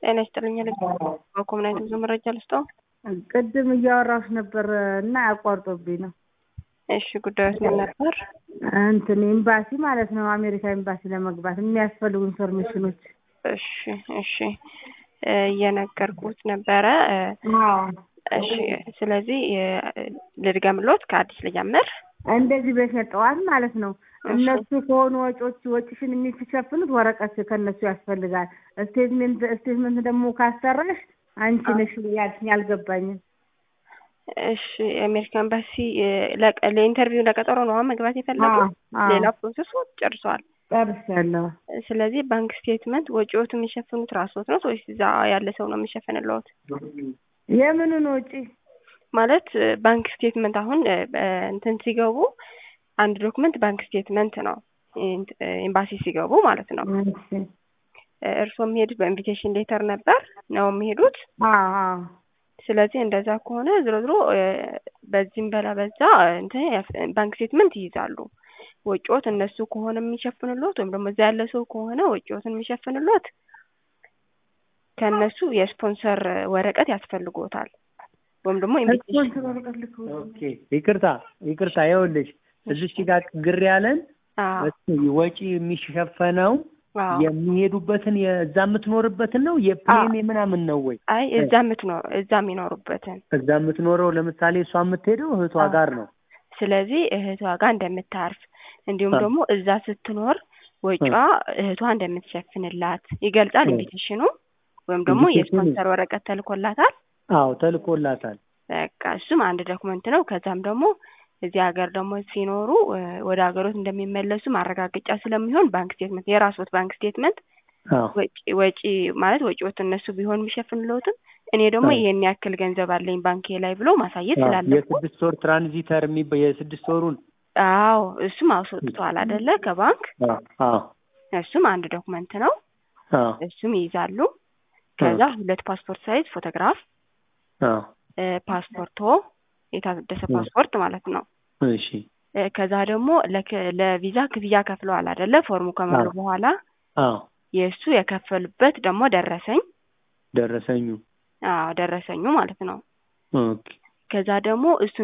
ጤና ይስጥልኝ በኮምናይት ብዙ መረጃ ልስጠው። ቅድም እያወራሁሽ ነበር እና አቋርጦብኝ ነው። እሺ ጉዳዮች ምን ነበር? እንትን ኤምባሲ ማለት ነው አሜሪካ ኤምባሲ ለመግባት የሚያስፈልጉ ኢንፎርሜሽኖች። እሺ እሺ እየነገርኩት ነበረ። እሺ ስለዚህ ልድገምሎት ከአዲስ ልጀምር። እንደዚህ በሸጠዋል ማለት ነው። እነሱ ከሆኑ ወጪዎች ወጪሽን የሚሸፍኑት ወረቀት ከነሱ ያስፈልጋል። ስቴትሜንት ስቴትመንት ደግሞ ካሰራሽ አንቺ ነሽ ያልሽኝ አልገባኝም። እሺ የአሜሪካ ኤምባሲ ለኢንተርቪው ለቀጠሮ ነው መግባት የፈለጉት። ሌላ ፕሮሰስ ጨርሰዋል። ጨርሻለሁ። ስለዚህ ባንክ ስቴትመንት ወጪዎት የሚሸፍኑት ራስዎት ነው ወይስ እዛ ያለ ሰው ነው የሚሸፍንልዎት? የምኑን ወጪ ማለት ባንክ ስቴትመንት አሁን እንትን ሲገቡ አንድ ዶክመንት ባንክ ስቴትመንት ነው ኤምባሲ ሲገቡ ማለት ነው። እርስዎ የሚሄዱት በኢንቪቴሽን ሌተር ነበር ነው የሚሄዱት? ስለዚህ እንደዛ ከሆነ ዝሮ ዝሮ በዚህም በላ በዛ እንትን ባንክ ስቴትመንት ይይዛሉ። ወጪዎት እነሱ ከሆነ የሚሸፍንሎት ወይም ደግሞ እዛ ያለ ሰው ከሆነ ወጪዎትን የሚሸፍንሎት ከእነሱ የስፖንሰር ወረቀት ያስፈልጎታል ወይም ደግሞ ይቅርታ ይቅርታ፣ ይኸውልሽ እዚች ጋር ግር ያለን ወጪ የሚሸፈነው የሚሄዱበትን የእዛ የምትኖርበትን ነው የፕሌን ምናምን ነው ወይ? አይ እዛ የምትኖር እዛ የሚኖሩበትን እዛ የምትኖረው ለምሳሌ እሷ የምትሄደው እህቷ ጋር ነው። ስለዚህ እህቷ ጋር እንደምታርፍ እንዲሁም ደግሞ እዛ ስትኖር ወጪዋ እህቷ እንደምትሸፍንላት ይገልጻል ኢንቪቴሽኑ ወይም ደግሞ የስፖንሰር ወረቀት ተልኮላታል። አዎ ተልኮላታል። በቃ እሱም አንድ ዶክመንት ነው። ከዛም ደግሞ እዚህ ሀገር ደግሞ ሲኖሩ ወደ ሀገሮት እንደሚመለሱ ማረጋገጫ ስለሚሆን ባንክ ስቴትመንት የራስዎት ባንክ ስቴትመንት ወጪ ማለት ወጪዎት እነሱ ቢሆን የሚሸፍንልዎትም እኔ ደግሞ ይሄን ያክል ገንዘብ አለኝ ባንኬ ላይ ብሎ ማሳየት ስላለበት የስድስት ወር ትራንዚተር የሚባ የስድስት ወሩን አዎ እሱም አስወጥቷል አይደለ ከባንክ እሱም አንድ ዶክመንት ነው። እሱም ይይዛሉ። ከዛ ሁለት ፓስፖርት ሳይዝ ፎቶግራፍ ፓስፖርቶ የታደሰ ፓስፖርት ማለት ነው። እሺ ከዛ ደግሞ ለቪዛ ክፍያ ከፍለዋል አይደለ? ፎርሙ ከሞሉ በኋላ የእሱ የከፈሉበት ደግሞ ደረሰኝ ደረሰኙ አዎ ደረሰኙ ማለት ነው። ኦኬ ከዛ ደግሞ እሱ